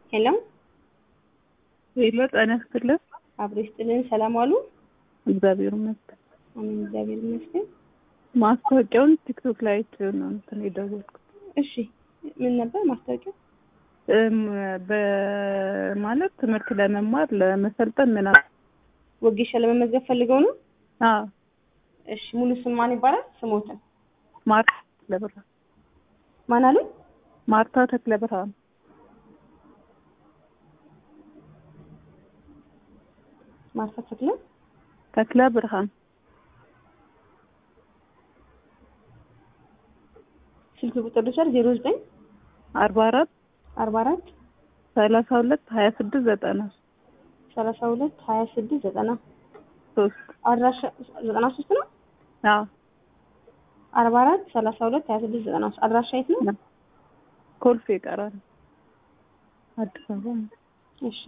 ሄሎ ሄሎ ጤና ይስጥልን። አብሮ ይስጥልን። ሰላም ዋሉ? እግዚአብሔር ይመስገን። አሜን፣ እግዚአብሔር ይመስገን። ማስታወቂያውን ቲክቶክ ላይ አይቼው ነው እንትን የደወልኩት። እሺ፣ ምን ነበር ማስታወቂያው? እም፣ በማለት ትምህርት ለመማር ለመሰልጠን ምናምን። ወጌሻ ለመመዝገብ ፈልገው ነው? አዎ እሺ፣ ሙሉ ስም ማን ይባላል? ስሞትን ማርታ ተክለ ብርሃን። ማን አሉ? ማርታ ተክለ ብርሃን። ማርታ ተክለ ተክለ ብርሃን ስልክ ቁጥር ልውሰድ። ዜሮ ዘጠኝ አርባ አራት አርባ አራት ሰላሳ ሁለት ሀያ ስድስት ዘጠና ሰላሳ ሁለት ሀያ ስድስት ዘጠና ሶስት አድራሻ ዘጠና ሶስት ነው። አዎ አርባ አራት ሰላሳ ሁለት ሀያ ስድስት ዘጠና ሶስት አድራሻ የት ነው? ኮልፌ ይቀራል አዲስ አበባ ነው። እሺ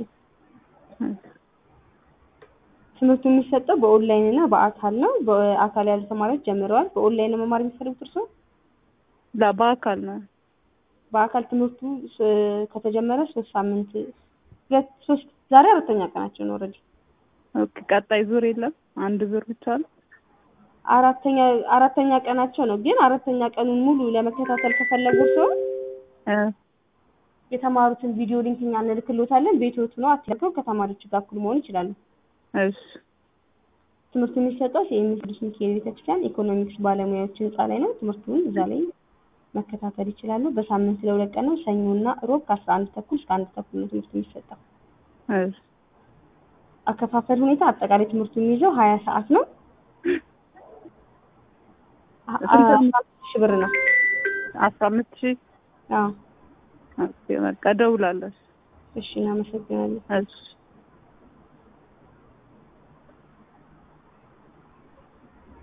ትምህርቱ የሚሰጠው በኦንላይን እና በአካል ነው። በአካል ያሉ ተማሪዎች ጀምረዋል። በኦንላይን ነው መማር የሚፈልጉት እርስዎ? ላ በአካል ነው። በአካል ትምህርቱ ስ- ከተጀመረ ሶስት ሳምንት ሁለት ሶስት ዛሬ አራተኛ ቀናቸው ነው። ኦልሬዲ ኦኬ ቀጣይ ዙር የለም። አንድ ዙር ብቻ ነው። አራተኛ አራተኛ ቀናቸው ነው። ግን አራተኛ ቀኑን ሙሉ ለመከታተል ከፈለጉ ሰው እ የተማሩትን ቪዲዮ ሊንክ እኛ እንልክሎታለን። ቤትዎት ነው አትለቀው ከተማሪዎች ጋር እኩል መሆን ይችላሉ። እሺ ትምህርቱ የሚሰጠው የኤምኤስ ቅዱስ ሚካኤል ቤተክርስቲያን ኢኮኖሚክስ ባለሙያዎች ህንጻ ላይ ነው። ትምህርቱን እዛ ላይ መከታተል ይችላሉ። በሳምንት ለሁለት ቀን ነው። ሰኞና ሮብ ከአስራ አንድ ተኩል እስከ አንድ ተኩል ነው ትምህርቱ የሚሰጠው። እሺ አከፋፈል ሁኔታ አጠቃላይ ትምህርቱ የሚይዘው ሀያ ሰዓት ነው። አ- ስንት ነው? አስራ አምስት ሺህ ብር ነው። አስራ አምስት ሺህ አዎ ኦኬ በቃ እደውላለሁ። እሺ፣ እናመሰግናለን። እሺ